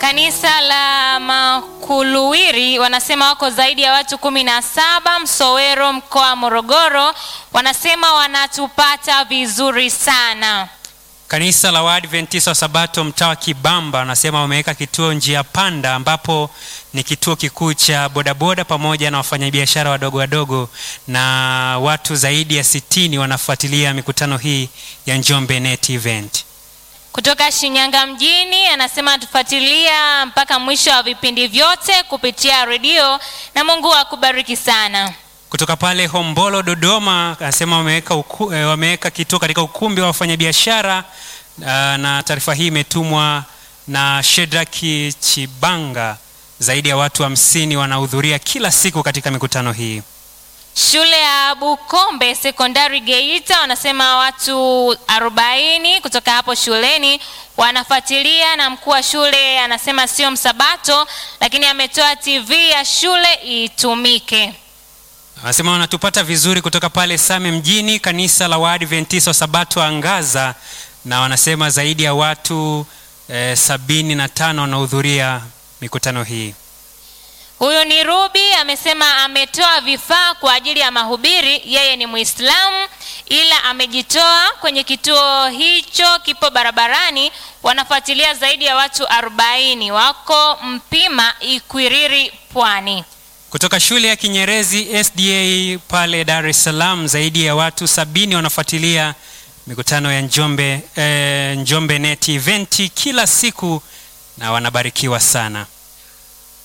Kanisa la Makuluwiri wanasema wako zaidi ya watu kumi na saba Msowero, mkoa wa Morogoro. Wanasema wanatupata vizuri sana. Kanisa la Waadventista wa Sabato mtaa wa Kibamba wanasema wameweka kituo njia panda, ambapo ni kituo kikuu cha bodaboda pamoja na wafanyabiashara wadogo wadogo, na watu zaidi ya sitini wanafuatilia mikutano hii ya Njombe Net Event. Kutoka Shinyanga mjini anasema anatufuatilia mpaka mwisho wa vipindi vyote kupitia redio, na Mungu akubariki sana. Kutoka pale Hombolo Dodoma anasema wameweka uku, eh, wameweka kituo katika ukumbi wa wafanyabiashara uh, na taarifa hii imetumwa na Shedraki Chibanga. Zaidi ya watu hamsini wanahudhuria kila siku katika mikutano hii. Shule ya Bukombe Sekondari Geita wanasema watu 40 kutoka hapo shuleni wanafuatilia, na mkuu wa shule anasema sio msabato, lakini ametoa TV ya shule itumike. Wanasema wanatupata vizuri kutoka pale Same mjini, kanisa la Waadventista wa Sabato Angaza, na wanasema zaidi ya watu eh, sabini na tano wanahudhuria mikutano hii. Huyu ni Ruby amesema ametoa vifaa kwa ajili ya mahubiri. Yeye ni Muislamu ila amejitoa kwenye kituo hicho, kipo barabarani. Wanafuatilia zaidi ya watu 40 wako Mpima, Ikwiriri, Pwani. Kutoka shule ya Kinyerezi SDA pale Dar es Salaam, zaidi ya watu sabini wanafuatilia mikutano ya Njombe, eh, Njombe Net Event kila siku na wanabarikiwa sana.